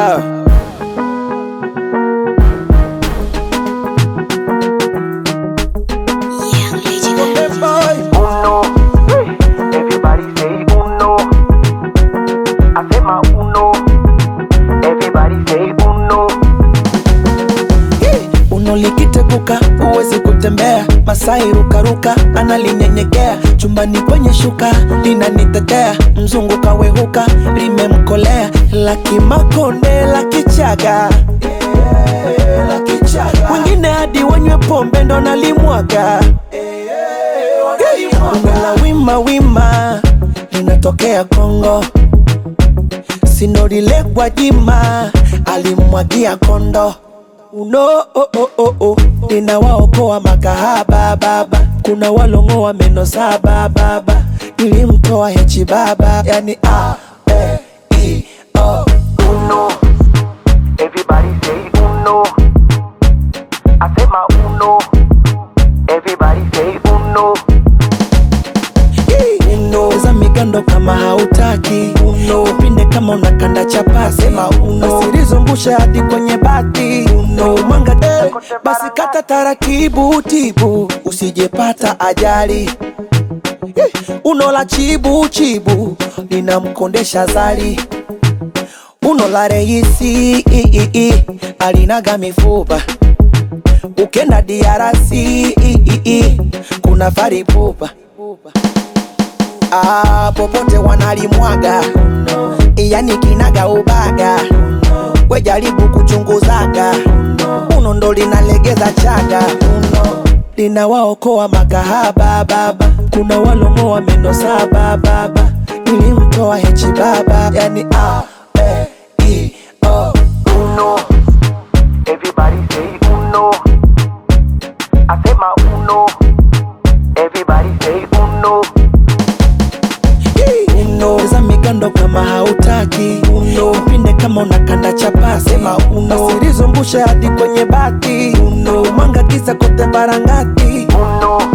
Ah. Young Lady Gaga. Boy. uno. Everybody say uno. I say my uno. Everybody say uno. Uno likiteguka huwezi kutembea, Masai rukaruka analinyenyekea, chumbani kwenye shuka linanitetea, mzungu kawehuka limemkolea, la kimakonde la kichaga wengine hadi wanywe pombe ndo nalimwaga Uno la wima wima linatokea Kongo, sinorile Gwajima alimwagia kondo uno oh, oh, oh, oh. ninawaokoa makahaba baba, kuna walong'oa meno saba baba, nilimtoa hechi baba, yani a e i o Uno. Everybody say uno. I say my uno. Everybody say uno. uno za migando kama hautaki uno pinde kama unakanda chapasi sema uno usilizungushe hadi kwenye bati uno mwanga eh, basi kata taratibu tibu usijepata ajali Eh, uno la chibu chibu linamkondesha zali uno la reisi i, i, i, alinaga mifupa ukenda diarasi i, i, i, kuna faripupa ah, popote wanalimwaga yani kinaga ubaga we jaribu kuchunguzaga uno ndo linalegeza chaga uno linawaokoa makahaba baba kuna walong'oa meno saba baba nilimtoa hechi baba yani a e i o Uno. Everybody say uno. I say my uno. Everybody say uno. uno za migando kama hautaki uno pinde kama unakanda chapasi sema uno usilizungushe hadi kwenye bati uno mwanga kisa kote barangati Uno.